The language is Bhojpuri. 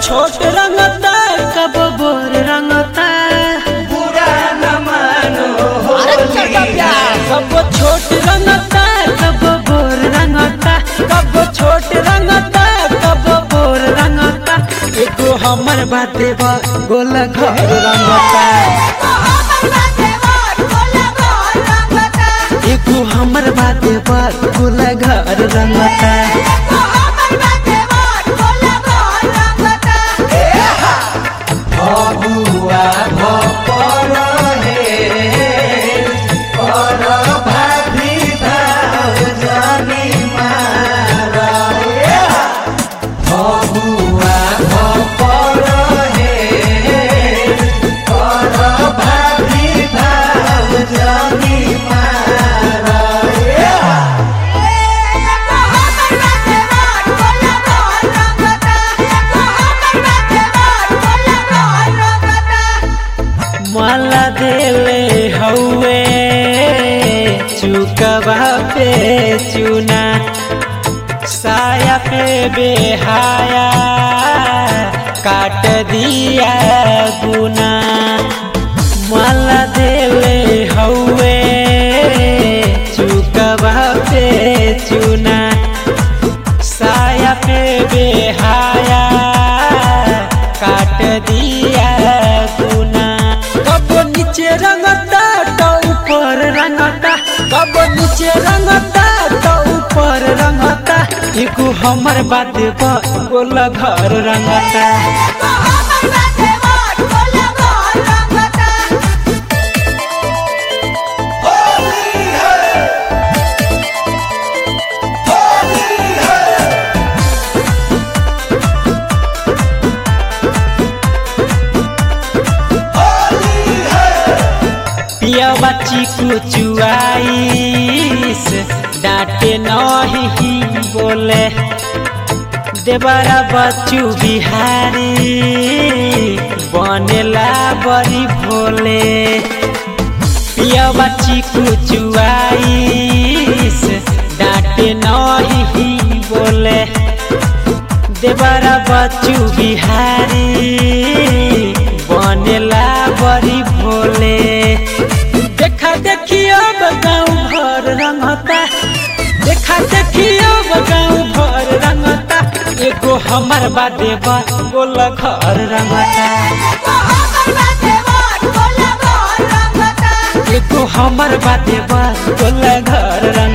छोट रंगता कब बोर रंगता बुरा न मानो अरे चटा प्यार कब छोट रंगता कब बोर रंगता कब छोट रंगता कब बोर रंगता एगो हमर बाते बा गोल घर रंगता एगो हमर बाते बा गोल घर रंगता बबुआ भपर हे पर भाभी भाव जानी मारा बबुआ भपर हे पर भाभी भाव जानी मारा माला देले हौवे चुकवा पे चुना साया पे बेहाया काट दिया गुना माला देले हौवे चुकवा पे चुना साया पे बेहाया काट दिया गुना कब नीचे रंगता तो ऊपर रंगता कब नीचे रंगता तो ऊपर रंगता एगो हमर बात पर गोला घर रंगता पिया बच्ची कुचुआईस डांटे नहीं बोले देवरा बच्चू बिहारी बनेला बड़ी भोले पिया बच्ची कुचुआईस डांटे नहीं बोले देवरा बच्चू बिहारी बनेला बड़ी भोले देखा देखियो गाँव भर रंगता देखा देखियो गाँव भर रंगता एगो हमर बादे बा गोल घर रंगता एगो हमर बादे बा गोल घर रंगता